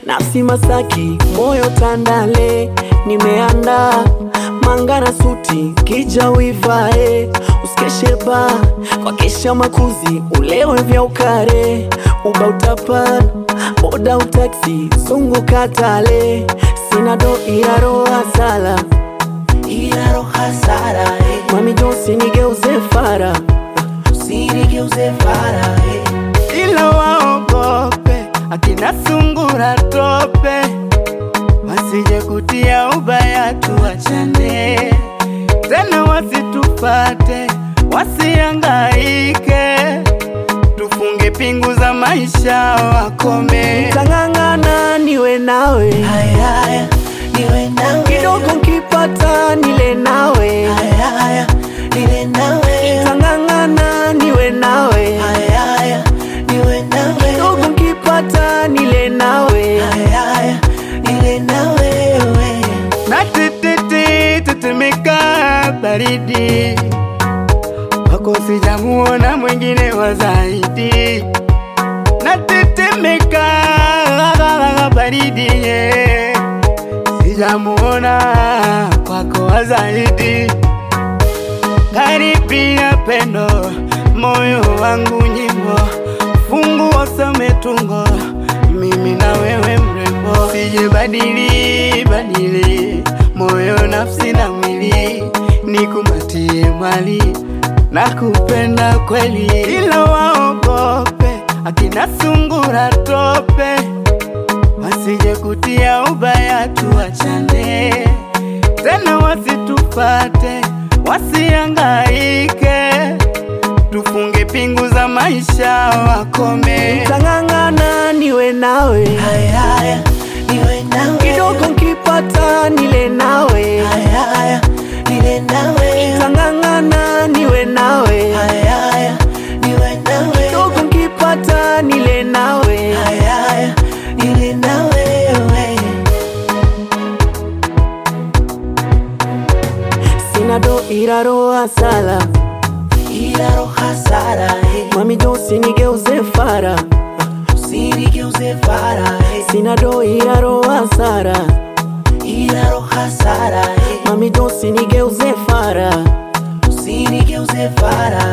nafsi Masaki, moyo Tandale, nimeandaa manga na suti, kija uivae, usikeshe ba kwa kesha makuzi, ulewe vya ukare, uba utapana, boda utaksi, zunguka Tale, sina do iraro asala, iraro hasara eh. mami Josi nigeuze fara, usinigeuze fara eh. ila waogope akina sungura tope, wasije kutia ubaya, tuachane tena, wasitupate wasiangaike, tufunge pingu za maisha wakome. tang'ang'ana niwe nawe, haya haya niwe nawe kidogo nkipata nile nawe, haya haya nile nawe tang'ang'ana niwe nawe, haya haya niwe nawe kidogo nkipata nile nawe, haya haya nile nawe wewe na tititi tetemeka baridi wako sijamuona mwingine wa zaidi na tetemeka baridi ye sijamuona kwako wa zaidi karibia pendo moyo wangu nyimbo fungu wasome tungo mimi na wewe mrembo sije badili badili moyo nafsi na mwili nikumatie mali na kupenda kweli ila waogope akina sungura tope wasije kutia ubaya tuachane tena wasitupate wasiangaike tufunge pingu za maisha wakome tang'ang'ana niwe nawe, haya haya niwe nawe kidogo nkipata nile nawe, haya haya nile nawe tang'ang'ana niwe nawe, haya haya niwe nawe kidogo nkipata nile nawe, haya haya nile nawe wewe sina do iraro asala, iraro hasara eh. mami Josi nigeuze fara, usinigeuze fara eh. sina do iraro asara, iraro hasara eh. mami Josi nigeuze fara, usinigeuze fara